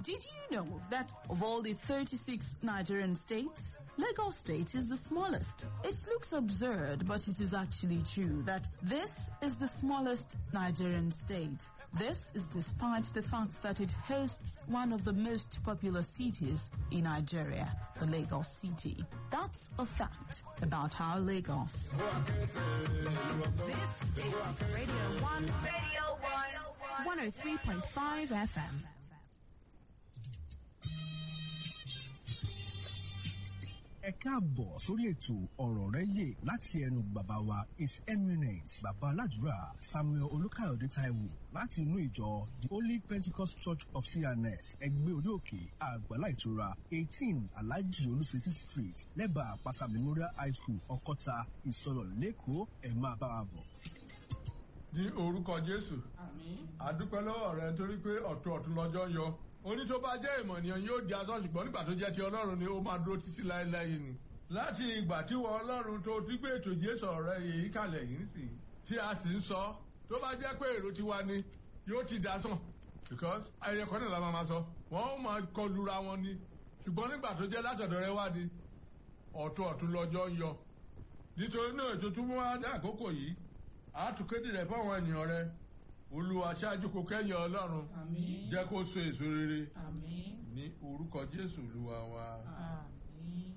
Did you know that of all the 36 Nigerian states, Lagos State is the smallest? It looks absurd, but it is actually true that this is the smallest Nigerian state. This is despite the fact that it hosts one of the most popular cities in Nigeria, the Lagos City. That's a fact about our Lagos. This is Radio 1, Radio 1, 103.5 FM. ẹ káàbọ̀ sórí ètò ọ̀rọ̀ rẹ yè láti ẹnu bàbá wa his eminence bàbá aládùúrà samuel olùkàyọ̀dé taiwo láti inú ìjọ the holy pentecost church of cns ẹgbẹ́ orí òkè àgbàlá ìtura eighteen alhaji olùsísí street lẹ́bàá àpáta memorial high school ọkọ́ta ìsọ̀rọ̀ lẹ́kọ̀ọ́ ẹ̀ máa bá wa bọ̀. ní orúkọ jésù àdúpẹ́ lọ́wọ́ rẹ torí pé ọ̀tún ọ̀tún lọ́jọ́ yọ oní tó bá jẹ́ ìmọ̀ ènìyàn yóò di asọ́ ṣùgbọ́n nígbà tó jẹ́ ti ọlọ́run ni ó máa dúró títí láéláé ni láti ìgbà tí wọ́n ọlọ́run tó ti gbé ètò jésù ọ̀rẹ́ yìí kalẹ̀ yìí sí tí a sì ń sọ tó bá jẹ́ pé èrò tiwa ni yóò ti dasán because ẹyẹ kan náà la máa ma sọ wọ́n ó máa kọlura wọn ni ṣùgbọ́n nígbà tó jẹ́ látọ̀dọ̀ rẹ wá ni ọ̀tún ọ̀tún lọ́jọ́ ń yọ nítorí náà ètò tó mú wá dé àkókò yìí àtúkédè rẹ̀ fáwọn ènìyàn rẹ̀ olúwa ṣáájú kò kẹ́yìn ọlọ́run Àmín. jẹ́ kó so èso rere Àmín. ní orúkọ jésù olúwa wa. Àmín.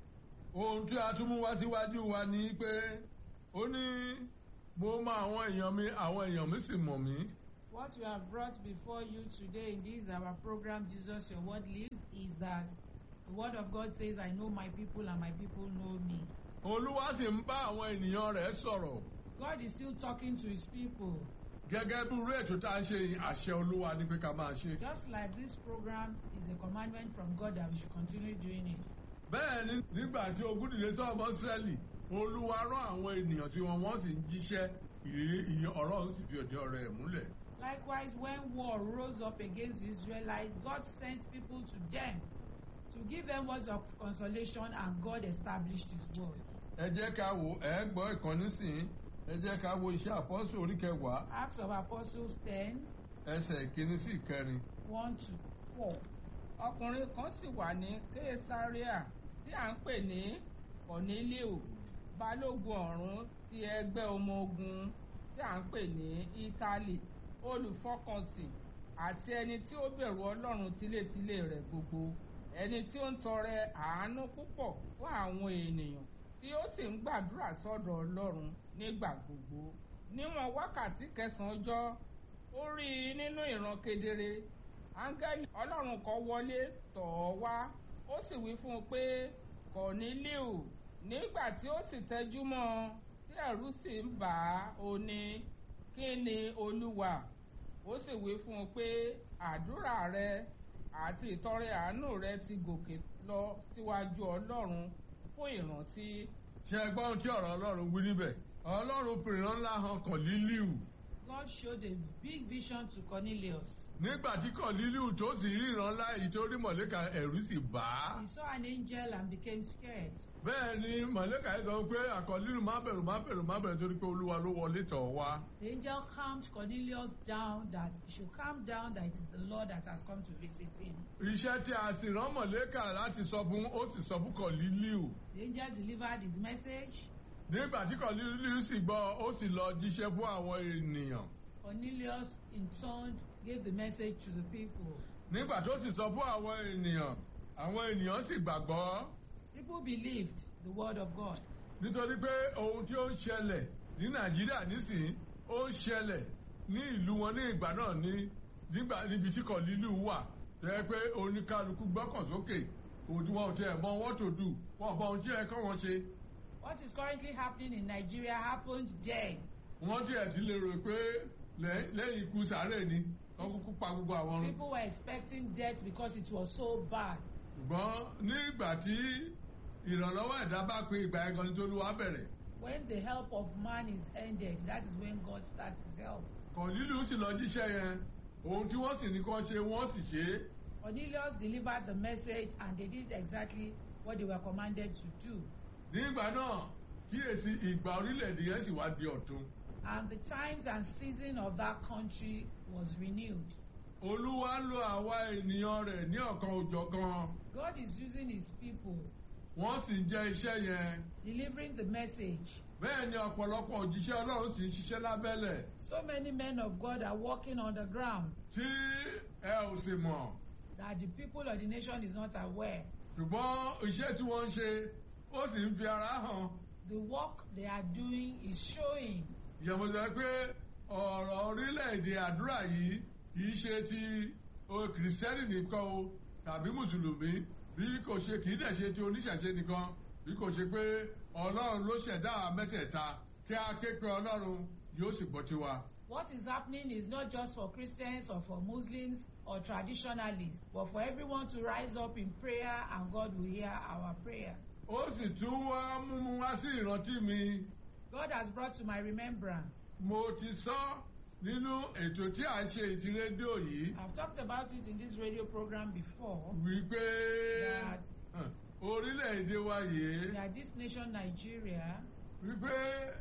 ohun tí a tún mú wá síwájú wa ni pé ó ní mo mọ àwọn èèyàn mi àwọn èèyàn mi sì mọ̀ mí. What we have brought before you today in this our program, Jesus Your Word Lives, is that the Word of God says, I know my people and my people know me. olúwa sì ń bá àwọn ènìyàn rẹ̀ sọ̀rọ̀ God is still talking to his people. gẹ́gẹ́ bí irú ètò tá a ń ṣe yìí, àṣẹ olúwa ni pé ká máa ṣe. Just like this program is a commandment from God that we should continue doing it. bẹ́ẹ̀ ni nígbà tí ogun dìde sí ọmọ sẹ́ẹ̀lì olúwa rán àwọn ènìyàn tí wọn wọ́n sì ń jíṣẹ́ ìrírí ìyẹn ọ̀rọ̀ sì fi òde ọ̀rọ̀ ẹ̀ múlẹ̀. Likewise, when war rose up against the Israelites, God sent people to them to give them words of consolation, and God established His word. ẹ jẹ́ ká wo ẹ gbọ́ ìkànnì sìn ẹ jẹ́ ká wo iṣẹ́ àpọ́sù orí kẹwàá Acts of Apostles 10 ẹsẹ̀ ìkíní sí ìkẹrin. 1 to 4. ọkùnrin kan sì wà ní kéésàríà tí à ń pè ní cornelio balógun ọ̀rún ti ẹgbẹ́ ọmọ ogun tí à ń pè ní italy olùfọkànsìn àti ẹni tí ó bẹ̀rù ọlọ́run tilétilé rẹ̀ gbogbo ẹni tí ó ń tọrẹ àánú púpọ̀ fún àwọn ènìyàn tí ó sì ń gbàdúrà sọ́dọ̀ ọlọ́run nígbà gbogbo níwọ̀n wákàtí kẹsàn-án ọjọ́ ó rí i nínú ìran kedere áńgẹ́lì ọlọ́run kan wọlé tọ̀ ọ́ wá ó sì wí fún un pé kọ̀nílíù nígbà tí ó sì tẹjú mọ́ ọ tí ẹ̀rù sì ń bà á ó ní kí ni olúwa ó sì wí fún un pé àdúrà rẹ àti ìtọrẹ àánú rẹ ti gòkè lọ síwájú ọlọ́run fún ìrántí ṣe ẹ gbọ́ ohun tí ọ̀rọ̀ ọlọ́run wí níbẹ̀ ọlọ́run fìràn ńlá hàn kọ̀lílíù God showed a big vision to Cornelius. nígbà tí kọ̀lílíù tó sì ríran ńlá èyí tó rí mọ̀lẹ́kà ẹ̀rù sì bà á. He saw an angel and became scared. bẹ́ẹ̀ ni mọ̀lẹ́kà yìí sọ pé àkọ̀lílù má bẹ̀rù má bẹ̀rù má bẹ̀rù torí pé olúwa ló wọlé tọ̀ wá. The angel calmed Cornelius down that he should calm down that it is the Lord that has come to visit him. iṣẹ́ tí a sì rán mọ̀lẹ́kà láti sọ fún ó sì sọ fún kọ̀lílíù. The angel delivered his message. nígbà tí kọ̀lílíù sì gbọ́ ó sì lọ jíṣẹ́ fún àwọn ènìyàn. Cornelius, in turn, gave the message to the people. nígbà tó sì sọ fún àwọn ènìyàn àwọn ènìyàn sì gbàgbọ́ People believed the word of God. nítorí pé ohun tí ó ń ṣẹlẹ̀ ní nàìjíríà nísìnyí ó ń ṣẹlẹ̀ ní ìlú wọn ní ìgbà náà ní nígbà níbi tí kọ̀lílù wà rẹ pé oníkálukú gbọ́kàn sókè òdu wọn ò tiẹ̀ mọ what to do wọn ò mọ ohun tí ẹ kọ́ wọn ṣe What is currently happening in Nigeria happened then. wọ́n tiẹ̀ ti lè rò pé lẹ́- lẹ́yìn ikú sàárè ni wọ́n kúkú pa gbogbo àwọn ọ̀run People were expecting death because it was so bad. ṣùgbọ́n ní ìgbà tí ìrànlọ́wọ́ ẹ̀dá bá pe ìgbà ẹ̀gan nítorí wàá bẹ̀rẹ̀ When the help of man is ended, that is when God starts his help. kọ̀lílù sì lọ jíṣẹ́ yẹn ohun tí wọ́n sì ní kọ́ ṣe wọ́n sì ṣe é Cornelius delivered the message and they did exactly what they were commanded to do. nígbà náà kíyèsí ìgbà orílẹ̀-èdè yẹn sì wá di ọ̀tun And the times and season of that country was renewed. olúwa ń lo àwa ènìyàn rẹ̀ ní ọ̀kan òjọ̀kan God is using his people, wọ́n sì ń jẹ́ iṣẹ́ yẹn delivering the message. bẹ́ẹ̀ ni ọ̀pọ̀lọpọ̀ òjíṣẹ́ ọlọ́run sì ń ṣiṣẹ́ lábẹ́lẹ̀ So many men of God are walking on the ground tí ẹ ò sì mọ̀ that the people of the nation is not aware. ṣùgbọ́n iṣẹ́ tí wọ́n ń ṣe ó sì ń fi ara hàn The work they are doing is showing. ìyẹ̀wò sọ pé ọ̀rọ̀ orílẹ̀-èdè àdúrà yìí kìí ṣe ti o kìrìsìtẹ́nì nìkan o tàbí mùsùlùmí bí kò ṣe kìí dẹ̀ ṣe ti oníṣẹ̀ṣe nìkan bí kò ṣe pé ọlọ́run ló ṣẹ̀dá àwọn mẹ́tẹ̀ẹ̀ta kí a ké pe ọlọ́run yóò sì gbọ́ tiwa. What is happening is not just for Christians or for Muslims or traditionalists, but for everyone to rise up in prayer and God will hear our prayers. ó sì tún wá mú mú wá sí ìrántí mi God has brought to my remembrance. mo ti sọ nínú ètò tí a ṣe ìtì rédíò yìí I've talked about it in this radio program before wípé that hàn, orílẹ̀-èdè wa yìí that this nation Nigeria wípé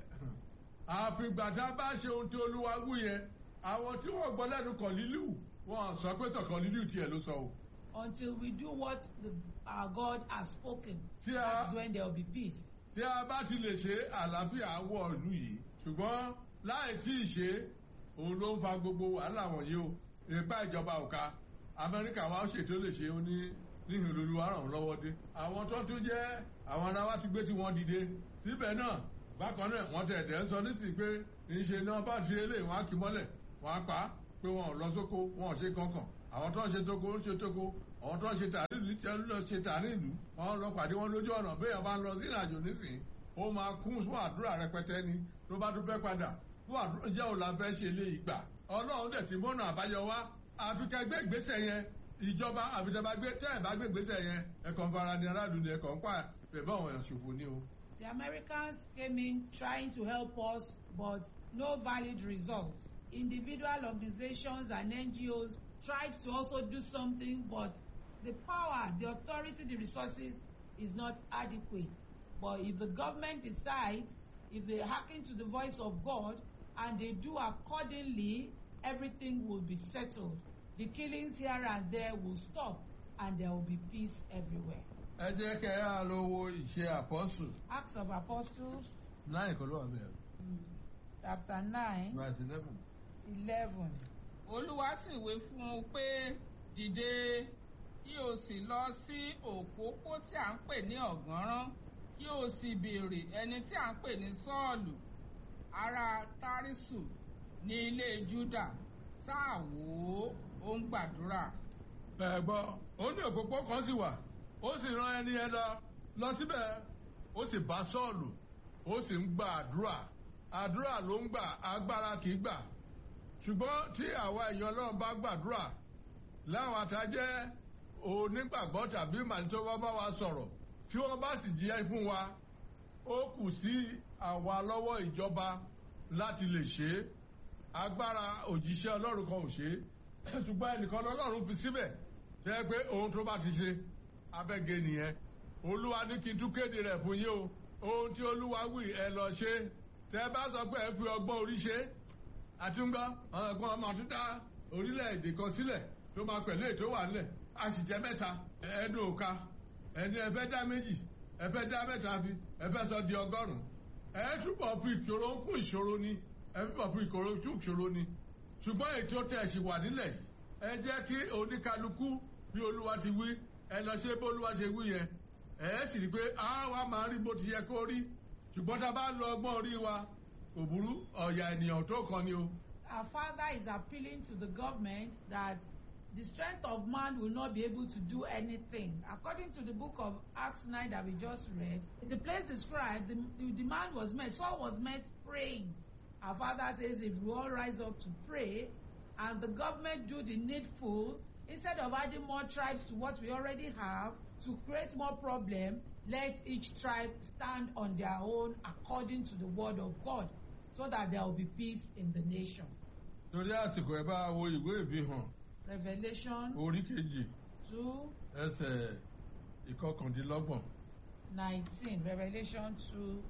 àfìgbà tá a bá ṣe ohun tí olúwa wú yẹn àwọn tí wọ́n gbọ́ lẹ́nu kàn lílù wọn sọ pé tọkàn lílù tiẹ̀ ló sọ o. until we do what the, our God has spoken, tí that's a when there will be peace. tí a bá ti lè ṣe àlàáfíà wọ ìlú yìí ṣùgbọ́n láì tí ì ṣe òun ló ń fa gbogbo wàhálà wọ̀nyí o ìpá ìjọba òka amẹ́ríkà wa ó ṣètò lè ṣe ó ní níhìn olúwa ràn wọ́n lọ́wọ́ dé àwọn tó tún jẹ́ àwọn ará wa ti gbé tí wọ́n dìde síbẹ̀ náà bákan náà wọ́n tẹ̀ tẹ̀ ń sọ nísìnyí pé ìṣe náà bá ti eléyìí wọ́n á kì í mọ́lẹ̀ wọ́n á pa á pé wọn ò lọ sóko wọn ò ṣe kankan àwọn tó ń ṣe tóko ń ṣe tóko àwọn tó ń ṣe tàrí ìlú tí wọ́n lọ ṣe tàrí ìlú wọ́n lọ pàdé wọn lójú ọ̀nà béèyàn bá ń lọ sí ìrìnàjò nísìnyí ó máa kún fún àdúrà rẹpẹtẹ ni tó bá dúpẹ́ padà fún àdúrà jẹ́ òun la fẹ́ ṣe lé ìgbà ọlọ́run dẹ̀ ti mọ́nà àbáyọ wá àfi ká gbé ìgbésẹ̀ yẹn ìjọba àfitẹ́bá gbé tẹ́ ẹ̀ bá gbé ìgbésẹ̀ yẹn ẹ̀kọ́ ń fara ní aráàlú ni ẹ̀kọ́ ń pa bẹ̀bẹ̀ àwọn èèyàn ṣòfò ni o. The Americans came in trying to help us, but no valid results. Individual organizations and NGOs tried to also do something, but the power, the authority, the resources is not adequate. But if the government decides, if they hearken to the voice of God and they do accordingly, everything will be settled. The killings here and there will stop and there will be peace everywhere. ẹ jẹ́ kẹ́ ẹ á lọ wo ìṣe àpọ́sù Acts of Apostles láì kọ́ ló wà bẹ́ẹ̀ chapter nine verse eleven. eleven. olúwa sì wí fún un pé dìde kí o sì lọ sí òpópó tí à ń pè ní ọ̀gánrán kí o sì béèrè ẹni tí à ń pè ní sọ́ọ̀lù ará tárísù ní ilé júdà sáà wò ó ó ń gbàdúrà. ẹ gbọ́ ó ní òpópó kan sì wà ó sì rán ẹni yẹn lọ lọ síbẹ̀ ó sì bá sọ́ọ̀lù ó sì ń gba àdúrà àdúrà ló ń gbà agbára kì í gbà ṣùgbọ́n tí àwa èèyàn ọlọ́run bá gbàdúrà láwọn àtàjẹ́ onígbàgbọ́ tàbí mànítọ́wọ́ bá wa sọ̀rọ̀ tí wọ́n bá sì jíẹ́ fún wa ó kù sí àwa lọ́wọ́ ìjọba láti lè ṣe é agbára òjíṣẹ́ ọlọ́run kan ò ṣe é ṣùgbọ́n ẹnìkan lọ́lọ́run fi síbẹ̀ tẹ́ pé ohun tó bá ti ṣe abẹ́gẹ́ nìyẹn olúwa ní kí n tún kéde rẹ̀ fún yín o ohun tí olúwa wí ẹ lọ ṣe tẹ́ bá sọ pé ẹ fi ọgbọ́n orí ṣe àtúngọ́ ọgbọ́n ọmọ tún dá orílẹ̀-èdè kan sílẹ̀ tó máa pẹ̀lú ètò wà nílẹ̀ a sì jẹ́ mẹ́ta ẹ̀ẹ́dùn òka ẹni ẹ fẹ́ dá méjì ẹ fẹ́ dá mẹ́ta fi ẹ fẹ́ sọ di ọgọ́rùn-ún ẹ túbọ̀ fi ìṣòro kún ìṣòro ni ẹ túbọ̀ fi ìṣòro kún ìṣòro ni ṣùgbọ́n ètò tẹ̀ ṣì wà nílẹ̀ ẹ jẹ́ kí oníkálukú bí olúwa ti wí ẹ lọ ṣe bó olúwa ṣe wí yẹn ẹ sì rí pé a wá máa rí bó ti yẹ kó rí ṣùgbọ́n tá a bá lo ọgbọ́n orí wa kò burú ọ̀yà ènìyàn tó kàn ni o. Our father is appealing to the government that the strength of man will not be able to do anything. According to the book of Acts 9 that we just read, the place described, the, the, the man was met, Saul was met praying. Our father says if we all rise up to pray and the government do the needful, instead of adding more tribes to what we already have, to create more problem, let each tribe stand on their own according to the word of God, so that there will be peace in the nation. torí àsìkò ẹ bá wo ìwé ìfihàn Revelation orí kejì 2 ẹsẹ̀ ìkọkàndínlọ́gbọ̀n. 19. Revelation 2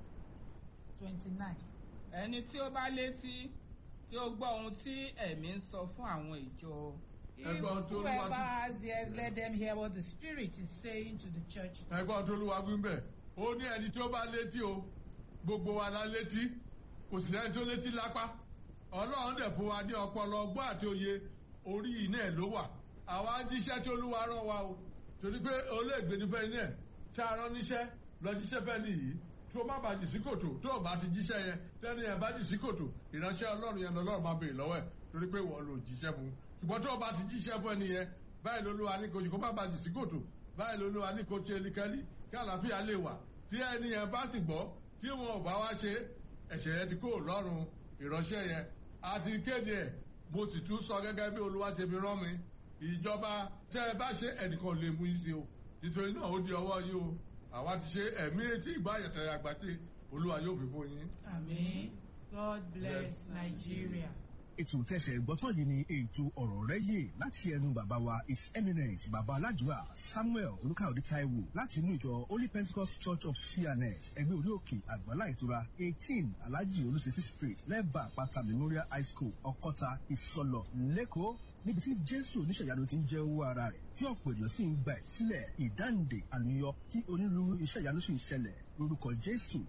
29. ẹni tí ó bá létí kí ó gbọ́ ohun tí ẹ̀mí ń sọ fún àwọn ìjọ If Ẹ̀gbọ́n tó whoever Olúwa tún- has ears, let them hear what the Spirit is saying to the church. ẹgbọ́n tó lúwa wí bẹ́ẹ̀ ó ní ẹni tó bá létí o gbogbo wa la létí kò sì lẹ́ni tó létí lápá ọlọ́run dẹ̀ fún wa ní ọpọlọ ọgbọ́n àti òye orí iná ẹ̀ ló wà àwa ń jíṣẹ́ tó lúwa rán wa o torí pé olóògbé ní fẹ́ iná ẹ̀ tá a rán níṣẹ́ lọ jíṣẹ́ fẹ́ nìyí tó má bàjì sí kòtò tó o bá ti jíṣẹ́ yẹn tẹ́ni ẹ̀ bá jì sí kòtò ìránṣẹ́ ọlọ́run yẹn lọ́lọ́run máa béèrè lọ́wọ́ ẹ̀ torí pé wọ́n lò jíṣẹ́ fún un ṣùgbọ́n tó o bá ti jíṣẹ́ fún ẹni yẹn báyìí lolúwa ní kojú kó má bàjì sí kòtò báyìí lolúwa ní kó tí elikẹ́lí kí àlàáfíà lè wà tí ẹni yẹn bá sì gbọ́ tí wọn ò bá wá ṣe ẹ̀ṣẹ̀ yẹn ti kó lọ́rùn ìránṣẹ́ yẹn àti kéde ẹ̀ mo sì tún sọ gẹ́gẹ́ bí olúwa ṣe fi rán mi ìjọba tẹ́ ẹ bá ṣe ẹnìkan lè mú yín sí o nítorí náà ó di ọwọ́ yín o àwa ti ṣe ẹ̀mí etí ìgbáyẹ̀tẹ̀ àgbàtì olúwa yóò fi fún yín. Amen. God bless Nigeria. ètò tẹsẹ̀ gbọ́tọ̀ yìí ni ètò ọ̀rọ̀ rẹ̀ yè láti ẹnu bàbá wa his eminence bàbá aládùúrà samuel olùkàyọ̀dé taiwo láti inú ìjọ holy pentecost church of cns ẹgbẹ́ orí òkè àgbàlá ìtura eighteen alhaji olùsèsì street lẹ́bàá àpáta memorial high school ọkọ́ta ìsọlọ lẹ́kọ̀ọ́ níbi tí jésù oníṣẹ̀yanu ti ń jẹ́ owó ara rẹ̀ tí ọ̀pọ̀ ènìyàn sì ń gba ìsílẹ̀ ìdáǹdè àlùyọ tí onírúurú iṣẹ́ ìyanu sì ń ṣẹlẹ̀ lórúkọ jésù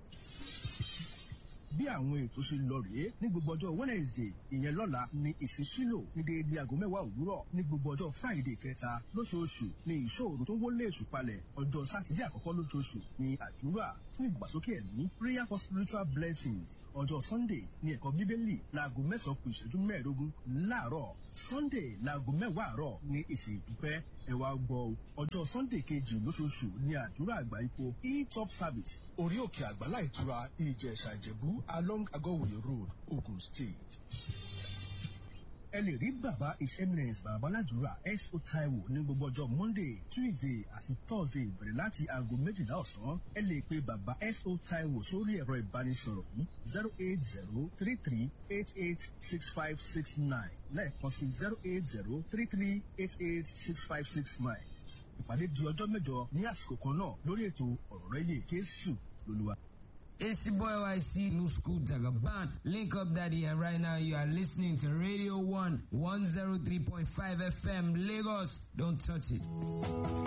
bí àwọn ètò ṣe lọ rèé ní gbogbo ọjọ́ wednesday ìyẹn lọ́la ní ìsísílò ní déédéé aago mẹ́wàá òwúrọ̀ ní gbogbo ọjọ́ friday kẹta lóṣooṣù ní ìṣòro tó wọlé èṣù palẹ̀ ọjọ́ sátidé àkọ́kọ́ lóṣooṣù ní àdúrà fún ìgbàsókè ẹ̀mí prayer for spiritual blessings ọjọ́ sunday ní ẹ̀kọ́ bíbélì láago mẹ́sàn-án kù ìṣẹ́jú mẹ́ẹ̀ẹ́dógún láàárọ̀ sunday láago mẹ́wàá àárọ̀ ní ìsìn ìdúpẹ́ ẹ wá gbọ́ o. ọjọ́ sunday kejì lóṣooṣù ní àdúrà àgbà ipò e-top service orí òkè àgbàlá ìtura ìjẹ̀ṣà ìjẹ̀bú along agọ́wòye road ogun state. ẹ lè rí bàbá his eminence bàbá aládùúrà s o taiwo ní gbogbo ọjọ́ monday tuesday àti thursday bẹ̀rẹ̀ láti aago méjìlá ọ̀sán ẹ lè pe bàbá s o taiwo sórí ẹ̀rọ ìbánisọ̀rọ̀ yìí zero eight zero three three eight eight six five six nine lẹ́ẹ̀kan sí zero eight zero three three eight eight six five six nine ìpàdé di ọjọ́ mẹ́jọ ní àsìkò kan náà lórí ètò ọ̀rọ̀ rẹ̀ yè jésù lolúwa. It's your boy YC New School Jagaban. Link up daddy and right now you are listening to Radio 1 103.5 FM Lagos. Don't touch it.